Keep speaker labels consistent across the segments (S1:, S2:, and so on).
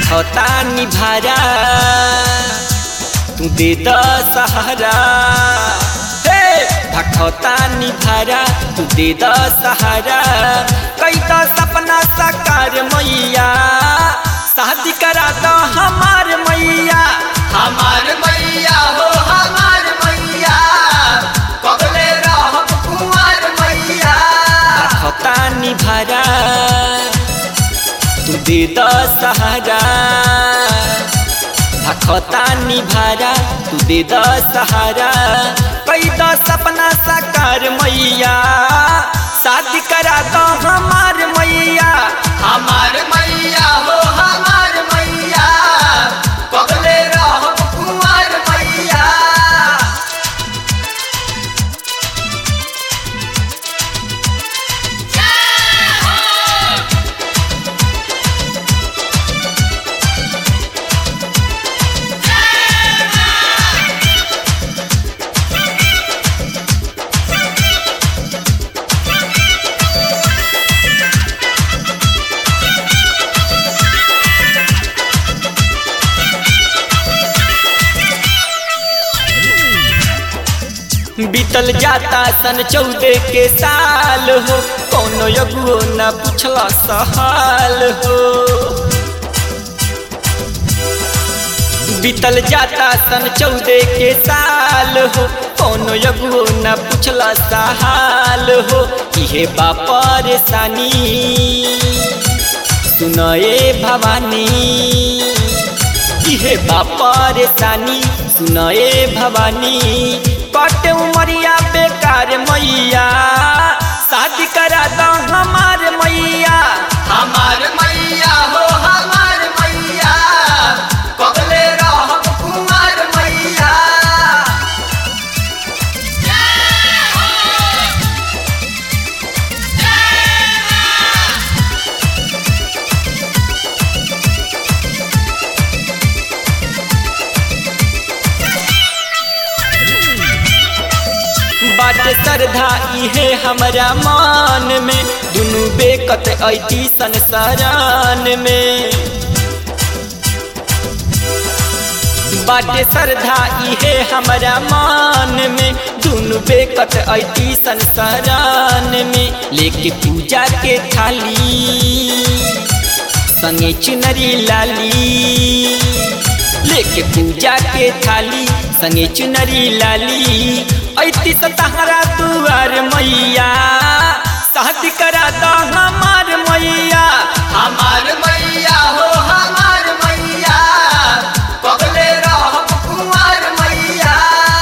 S1: भखता निभारा तू दे the Sahara हे भखता निभारा तू दे द सहारा कई तो सपना साकार मैया शादी करा दो हमार मैया
S2: हमार मैया हो हमार मैया कबले रहब कुंवर मैया
S1: भखता निभारा तू दे द सहारा भखता निभारा तू दे द सहारा कई द सपना साकार मैया शादी करा दो हमार मैया
S2: हमार मैया हो हमार मैया कबले रहब कुंवर मैया
S1: बीतल जाता सन चौदह के साल हो कोनो यगुओ न पूछला सहाल हो बीतल जाता सन चौदह के साल हो कोनो यगुओ न पूछला सहाल हो इहे बा परेशानी सुनए भवानी इहे बा परेशानी सुनए भवानी कट उमरिया बेकार मैया शादी करा दो हमार मैया
S2: हमार मैया हो हमार मैया कबले रहब कुंवर मैया
S1: बाटे श्रद्धा इहे हमरा मान में दुनू बेकत ऐती संसारान में बाटे श्रद्धा इहे हमरा मान में दुनू बेकत ऐती संसारान में लेके पूजा के थाली संगे चुनरी लाली लेके पूजा के थाली संगे चुनरी लाली ऐती सतहरा दुआर मैया शादी करा दो हमार मैया
S2: हमार मैया हो हमार मैया कबले रहब कुंवर मैया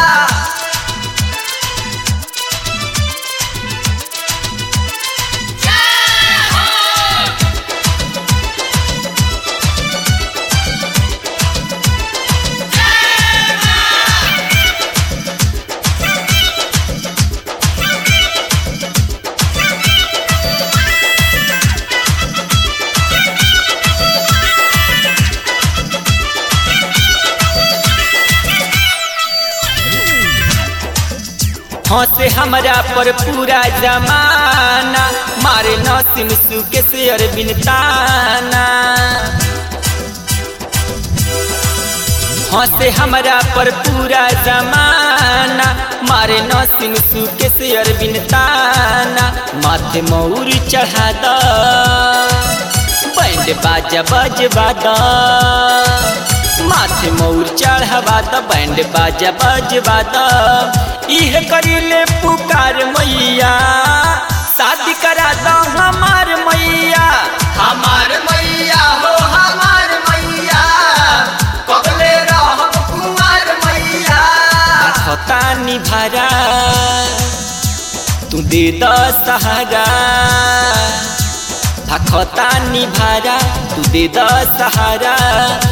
S1: हंसे हमरा पर पूरा जमाना मारे नसीम सुके से अरबिन ताना हंसे हमरा पर पूरा जमाना मारे नसीम सुके से अरबिन ताना माथे मौर चढ़ा द बैंड बाजा बजवा द माथे मौर चढ़वा द बैंड बाजा बजवा द इह करीले पुकार मैया शादी करा दो हमार मैया
S2: हमार मैया हो हमार मैया कबले रहब कुंवर मैया
S1: खता निभारा तू दे द सहारा भखता निभारा तू दे द सहारा